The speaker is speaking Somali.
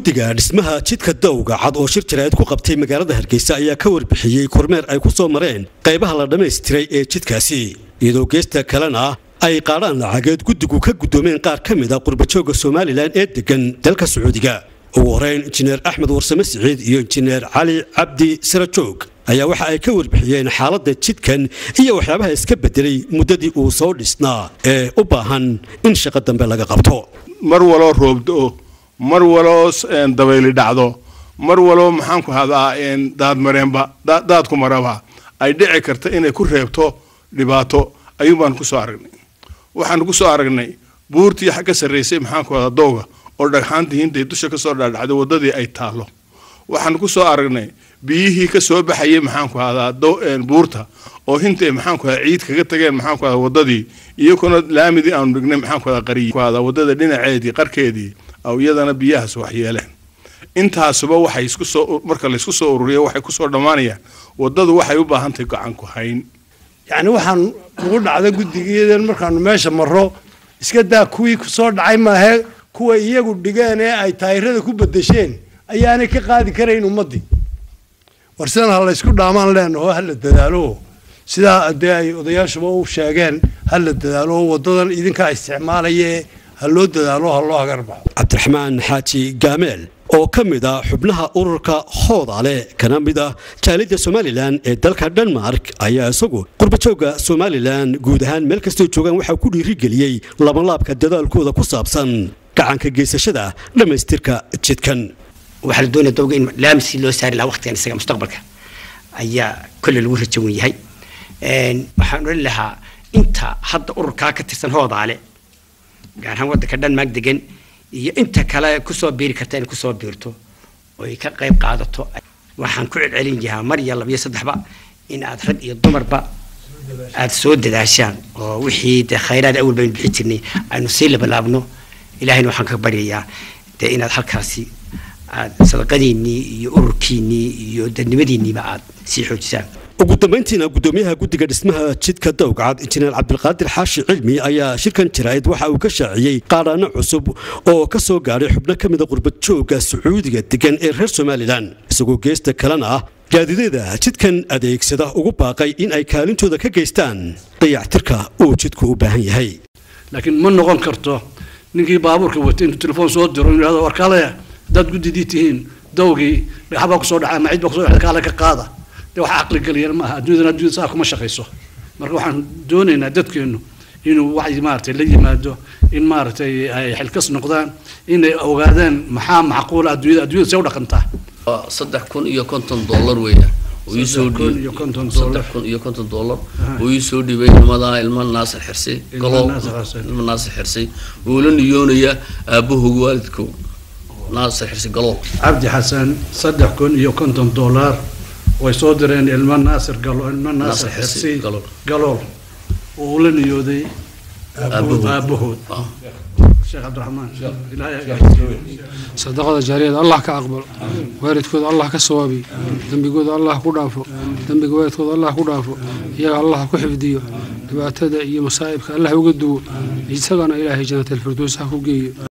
guddiga dhismaha jidka dawga cad oo shir jaraa'id ku qabtay magaalada hargeysa ayaa ka warbixiyey kormeer ay ku soo mareen qaybaha la dhammaystiray ee jidkaasi iyadoo geesta kalena ay qaadhaan lacageed guddigu ka guddoomeen qaar ka mid a qurbajooga somalilan ee deggan dalka sacuudiga ugu horeyn injineer axmed warsame siciid iyo injineer cali cabdi sirajoog ayaa waxa ay ka warbixiyeen xaaladda jidkan iyo waxyaabaha iska bedelay muddadii uu soo dhisnaa ee u baahan in shaqo dambe laga qabto mar waloo roobdo mar waloo dabayli dhacdo mar waloo maxaanku hadaa daadmareenba daadku maraba ay dhici karta inay ku reebto dhibaato ayuun baanu kusoo aragnay waxaanu kusoo aragnay buurtii ka sarraysay maxaanku hadaa dowga oo dhagxaantii hinday dusha kasoo dhaadhacday wadadii ay taalo waxaanu kusoo aragnay biyihii kasoo baxayay maxaanku hadaa buurta oo hintay maxaanku hadaa ciid kaga tageen maxaanku hadaa wadadii iyakuna laamidii aanu dhignay maxaanku hadaa qariy hadaa wadada dhinaceedii qarkeedii aw iyadana biyahaas waxyeeleen intaasuba waxay isku soo marka laysku soo ururiya waxay kusoo dhammaanayaan wadadu waxay u baahantahay gacan ku hayn yacni waxaan ugu dhacda guddigeedan markaanu meesha marro iska daa kuwii kusoo dhacay maahee kuwa iyagu dhigeen ee ay taayirada ku bedesheen ayaanay ka qaadi karayn ummaddii war sidan ha laysku dhaamaan leenaho hala dadaalo sidaa dee ay odayaashuba u sheegeen hala dadaalo wadadan idinkaa isticmaalayae ha loo dadaalo ha loo hagarbaxo cabdiraxmaan xaaji gaameel oo ka mid a xubnaha ururka hoodaale kana mid ah jaalidda somalilan ee dalka denmark ayaa isagu qurbajooga somalilan guud ahaan meel kastoo joogaan waxaa ku dhiirigeliyey labanlaabka dadaalkooda ku saabsan gacanka geysashada dhammaystirka jidkan waxaa la doonaya dowga in laamisi loo saari lahaa waqtigan isaga mustaqbalka ayaa kolle lagu rajawan yahay waxaan odhan lahaa inta hadda ururkaa ka tirsan hoodaale gaar ahaan waddanka dhanmaag degan iyo inta kale kusoo biiri karta inay kusoo biirto oo ay ka qayb qaadato waxaan ku celcelin yahaa mar iyo labiyo saddexba in aad rag iyo dumarba aad soo dadaashaan oo wixii dee khayraad awal baynu bixi jirnay aynu sii labalaabno ilaahayna waxaan ka baryayaa dee inaad halkaasi aad sadaqadiinnii iyo ururkiinnii iyo dadnimadiinniiba aad sii xoojisaan ugu dambayntiina guddoomiyaha guddiga dhismaha jidka dawgacad injineer cabdilqaadir xaashi cilmi ayaa shirkan jaraa'id waxa uu ka shaaciyey qaadhaano cusub oo ka soo gaadhay xubno ka mida qurbadjooga sacuudiga degan ee reer somalilan isagoo geesta kalena ah gaadideeda jidkan adeegsada ugu baaqay in ay kaalintooda ka geystaan dayactirka uu jidku u baahan yahay laakiin ma noqon karto ninkii baabuurka watay intuu telefoon soo diro inuu yidhahdo warkaalaya haddaad guddidii tihiin dawgii dhagaxbaa kusoo dhacay ama cid baa kusoo dhacday kaale ka qaada de wax caqli geliyana maaha adduunyadana adduunyada saa kuma shaqayso marka waxaan doonaynaa dadkeennu inuu wacyi maaragtay la yimaado in maaragtay ay xilkas noqdaan inay ogaadaan maxaa macquula adduunyada adduunyada see u dhaqantaa saddex kun iyo konton dollar weeyaan kun iyo konton saddex kun iyo konton dollar oo ii soo dhibay nimadaa ilma naasir xirsi galoo ilma naasir xirsi oo la niyoonaya aabahooga waalidkow naasir xirsi galool cabdi xasan saddex kun iyo konton dollar way soo direen ilmo naasir galo ilmo naasir xirsi galool oo ula niyooday aabahood sheekh cabdiraxmaan sadaqada jaariyada allah ka aqbalo waalidkooda allah ka sawaabiyo dembigooda allah ku dhaafo dembiga waalidkooda allah ku dhaafo iyaga allah ku xifdiyo dhibaatada iyo masaa'ibka allah uga duwo isagana ilaahay jannatalfirdows ha ku geeyo